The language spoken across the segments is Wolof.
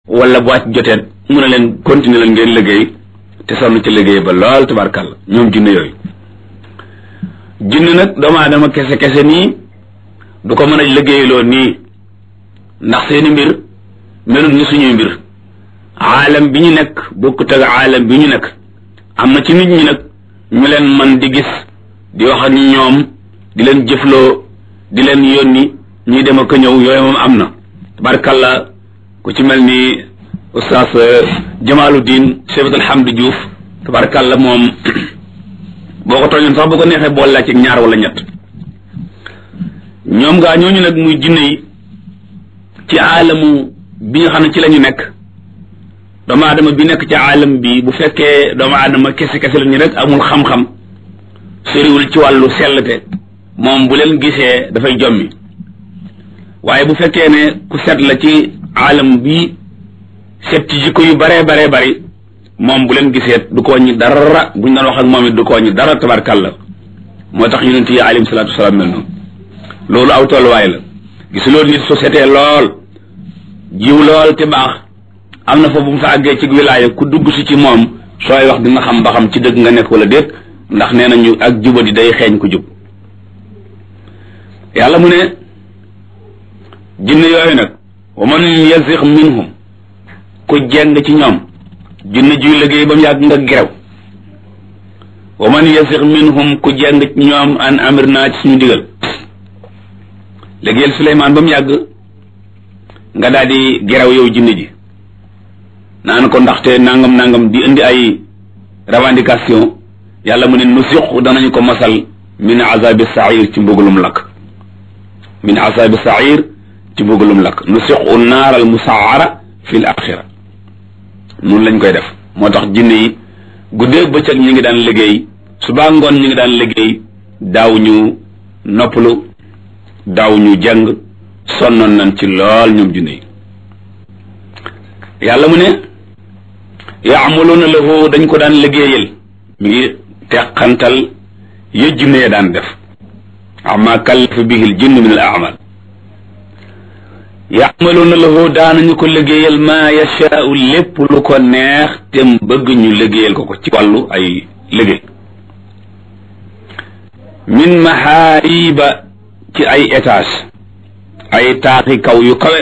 wala bu wàcc jotee mu ne leen continuer leen ngeen liggéey te sonn ci liggéey ba lool tabarkàlla ñoom junne yooyu junne nag doomu aadama kese kese nii du ko mën a liggéeyloo nii ndax seeni mbir melut ni suñuy mbir aalam bi ñu nekk bokkut ak aalam bi ñu nekk am na ci nit ñi nag ñu leen man di gis di wax ak ñoom di leen jëfloo di leen yónni ñuy dem ak ñëw yooyu moom am na tabarkàlla ku ci mel ni oustaz Jamaluddin Cheikh Alhamdu Diouf tabarkàlla moom boo ko tooñoon sax bu ko neexee boole laa ci ñaar wala ñett ñoom gaa ñooñu nag muy jinne yi ci aalamu bi nga xam ne ci la ñu nekk doomu aadama bi nekk ci aalam bi bu fekkee doomu aadama kese kese la ñu rek amul xam-xam soriwul ci wàllu sellte moom bu leen gisee dafay jommi waaye bu fekkee ne ku set la ci aalam bi set ci jikko yu baree baree bari moom bu leen gisee du ko wàññi dara buñ doon wax ak moom it du ko wàññi dara tabarkàlla moo tax yonent yi alayhim salaatu wasalaam mel noonu loolu aw tolluwaay la gisuloo nit société lool jiw lool te baax am na fa bu mu fa àggee ci wilaaya ku dugg si ci moom sooy wax dina xam ba xam ci dëgg nga nekk wala déet ndax nee nañu ak jubadi day xeeñ ku jub yàlla mu ne jinne yooyu nag wa man yazix minhum ku jeng ci ñoom jinne juy liggéey ba mu yàgg nga gerew wa man yazix minhum ku jeng ci ñoom an amir naa ci suñu digal liggéeyal Suleymaan ba mu yàgg nga daal di gerew yow jinne ji naan ko ndaxte nangam nangam di indi ay revendication yàlla mu ne nu siqu danañu ko masal min azabi sair ci mbugalum lakk min azabi sair ci mbugalum lakk nu siqu naar al musaara fi l axira noonu lañ koy def moo tax jinne yi guddee bëccëg ñi ngi daan liggéey subaa ngoon ñi ngi daan liggéey daaw ñu noppalu daaw ñu jàng sonnoon nañ ci lool ñoom jinne yi yàlla mu ne yaamaluuna lahu dañ ko daan liggéeyal mi ngi teqantal ya jinne ya daan def ama kallafa bihi l jinn min al amal yaamaluuna lahu daanañu ko liggéeyal maa yashaau lépp lu ko neex te bëgg ñu liggéeyal ko ko ci wàllu ay liggéey min mahaariba ci ay étage ay taaxi kaw yu kawe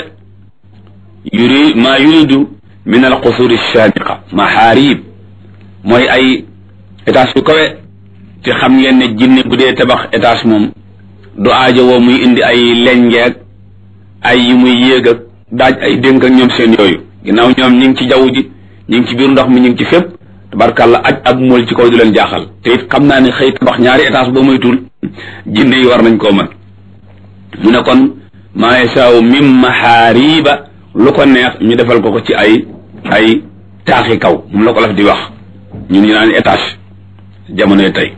yuri maa yuridu min al qusuri shamiqa mahaarib mooy ay étage yu kawe te xam ngeen ne jinne bu dee tabax étage moom du aajo woo muy indi ay lengeeg ay yi muy yéeg ak daaj ay dénk ak ñoom seen yooyu ginnaaw ñoom ñi ngi ci jaww ji ñi ngi ci biir ndox mi ñi ngi ci fépp tabarkàlla aj ak mool ci kaw du leen jaaxal te it xam naa ne xëy tabax ñaari étage ba moytul jinne yi war nañ koo mën mu ne kon maa yasaaw min mahaariba lu ko neex ñu defal ko ko ci ay ay taaxi kaw moom la ko laf di wax ñun ñu naan étage jamonoy tey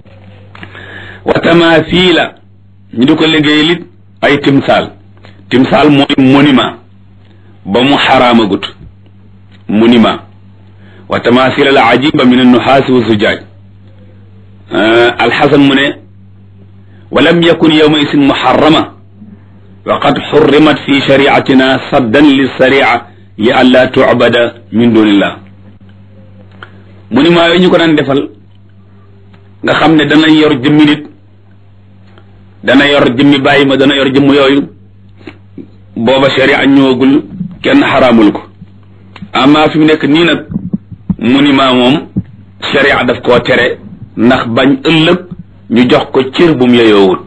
wa tamathila ñu di ko liggéey lit ay timsaal timsaal mooy monument ba mu xaraamagut monument wa tamathila al ajiba min annuhaasi wa zujaaj alxasan mu ne wa lam yakun yawma isin muharrama wa qad xurrimat fi shariatina saddan lissaria li an laa tucbada min dunillah monument yooyu ñu ko daan defal nga xam ne dana yor jëmmi nit dana yor jëmmi bàyyi ma dana yor jëmm yooyu booba sharia ñëwagul kenn xaraamul ko ama fi mu nekk nii nag monument moom sharia daf koo tere ndax bañ ëllëg ñu jox ko cër bu mu yeyoowul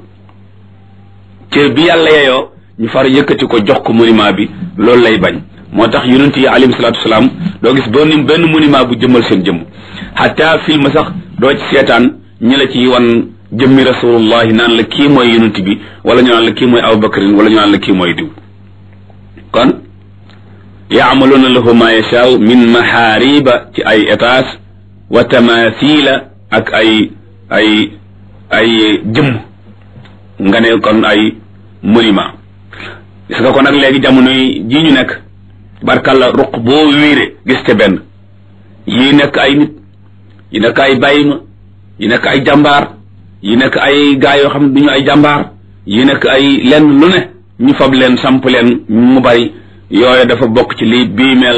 cër bi yàlla yeyoo ñu far yëkkati ko jox ko monument bi loolu lay bañ moo tax yonent yi alayhim salaatu wasalaam doo gis benn benn monument bu jëmmal seen jëmm xataa film sax doo ci seetaan ñi la ci wan jëmmi rasulullahi naan la kii mooy yonent bi wala ñu naan la kii mooy abubakarin wala ñu naan la kii mooy diw kon yaamaluuna lahu ma yashaaw min mahaariba ci ay étage wa tamathila ak ay ay ay jëmm nga ne kon ay monument gis nga ko nag léegi jamono yi ji ñu nekk barkalla ruq boo wiire gis te benn yi nekk ay nit yi nekk ay bàyyima yi nekk ay jàmbaar yi nekk ay gaa yoo xam ne du ñu ay jàmbaar yi nekk ay lenn lu ne ñu fab leen samp leen mu bari yooyu dafa bokk ci lii bii mel